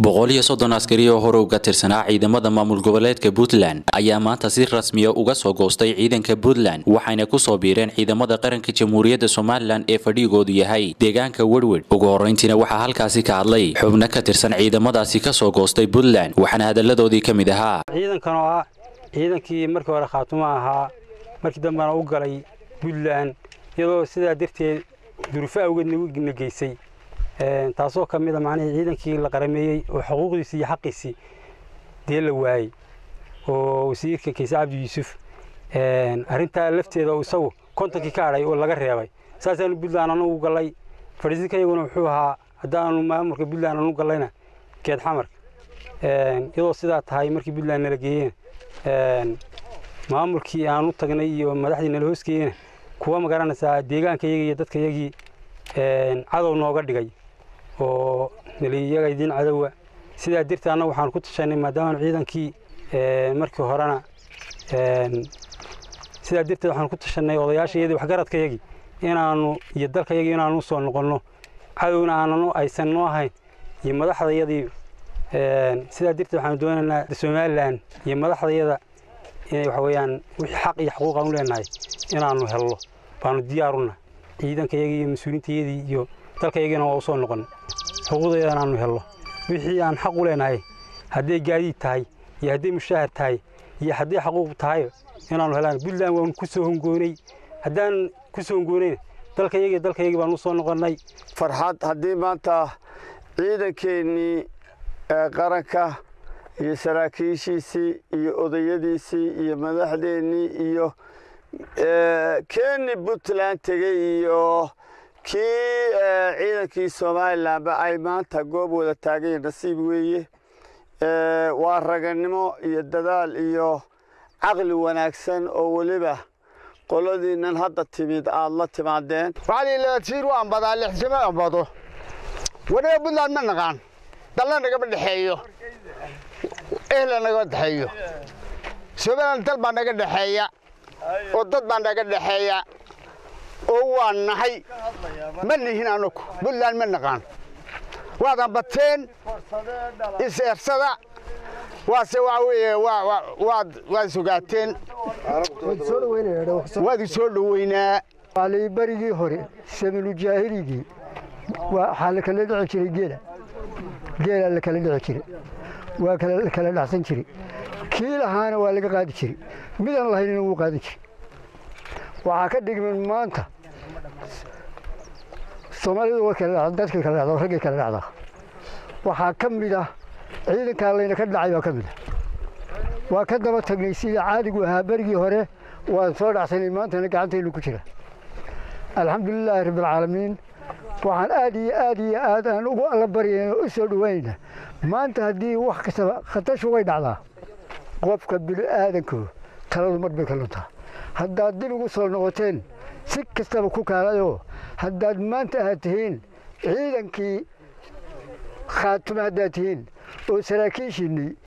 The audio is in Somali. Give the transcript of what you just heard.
boqol iyo soddon askari oo hore uga tirsanaa ciidamada maamul goboleedka puntland ayaa maanta si rasmiya uga soo goostay ciidanka puntland waxayna kusoo biireen ciidamada qaranka jamhuuriyadda somalilan ee fadhigoodu yahay deegaanka werwer ugu horreyntiina waxaa halkaasi ka hadlay xubno ka tirsan ciidamadaasi kasoo goostay puntland waxaana hadalladoodii ka mid ahaa ciidankan oo ah ciidankii markii hore khaatumo ahaa markii dambena u galay puntland iyadoo sidaa darteed durufo awgeed na geysay taasoo ka mid a macnihii ciidankii la qarameeyey oo xuquuqdiisii iyo xaqiisii dee la waayey oo wasiirka kayse cabdi yuusuf arrintaa lafteeda oo isagu kontonkii ka hadhay oo laga reebay saasaanu puntland anugu gallay fadhiisinka iyaguna wuxuu ahaa haddaanu maamulka puntland anu gallayna geed xamarka iyadoo sidaa tahay markii puntland nala geeyeen maamulkii aan u tagnay iyo madaxdii nala hoosgeeyena kuwa ma garanaysaa deegaanka iyagii iyo dadka iyagii cadow nooga dhigay oo naliyaga idiin cadowa sidaa darteed annagu waxaan ku tashanay maadaama ciidankii markii horena sidaa darteed waxaan ku tashanay odayaasha iyadii waxgaradka yagii inaanu iyo dalka yagii inaanu usoo noqonno cadowna aananu aysan noo ahayn iyo madaxda yadii sidaa darteed waxaanu doonaynaa somalilan iyo madaxdayada inay waxa weeyaan wixii xaq iyo xuquuq aan u leenahay inaanu helno baanu diyaaruna ciidanka yagii iyo mas-uuliintayadii iyo dalka yagiina waa usoo noqon xuquuqdayada inaanu helno wixii aan xaq u leenahay hadday gaadiid tahay iyo hadday mushaahar tahay iyo hadday xaquuq tahay inaanu helaan puntland waanu ku soo hongoonay haddaan ku soo hongoonayna dalka yagii dalka yagii baanu usoo noqonnay farxad haddii maanta ciidankeennii qaranka iyo saraakiishiisii iyo odayadiisii iyo madaxdeennii iyo keni puntland tegey iyo kii ciidankii somalilanba ay maanta goob wada taagayen nasiib weeye waa raganimo iyo dadaal iyo caqli wanaagsan oo weliba qoladiinnan hadda timid aad la timaadeen waxaaliilatiir u ambadaa lixsimo ambado wanaga puntland ma naqaan dalla nagama dhexeeyo ehla nagama dhexeeyo somalilan dal baa naga dhexeeya oo dad baa naga dhexeeya oo waa nahay ma nihin anagu puntland ma naqaan waad ambateen is-eersada waase waa weeye waad sugaateen waad isoo dhoweynaa waalay berigii hore saminujaahirigii waxaa la kala dhici jiray geela geelaa la kala dhici jiray waa la kala dhacsan jiray kii lahaana waa laga qaadi jiray midaan lahaynina wuu qaadan jiray waxaa ka dhigmin maanta soomaalidu way kala dhacda dadkay kala dhacda raggay kala dhacdaa waxaa ka mid ah ciidankaa layna ka dhacay baa ka mid ah waa ka daba tagnay sida caadigu ahaa berigii hore waan soo dhacsanay maantana gacantaynu ku jira alxamdulilaahi rabbialcaalamiin waxaan aad iyo aad iyo aad aan ugu alla baryayna u soo dhowaynayna maanta haddii wax kastaba khatashu way dhacdaa qofka bini'aadanku taladu mar bay ka luntaa haddaad dib ugu soo noqoteen si kastaba ku kaalayoo haddaad maanta aad tihiin ciidankii khaatume haddaad tihiin oo saraakiishiinnii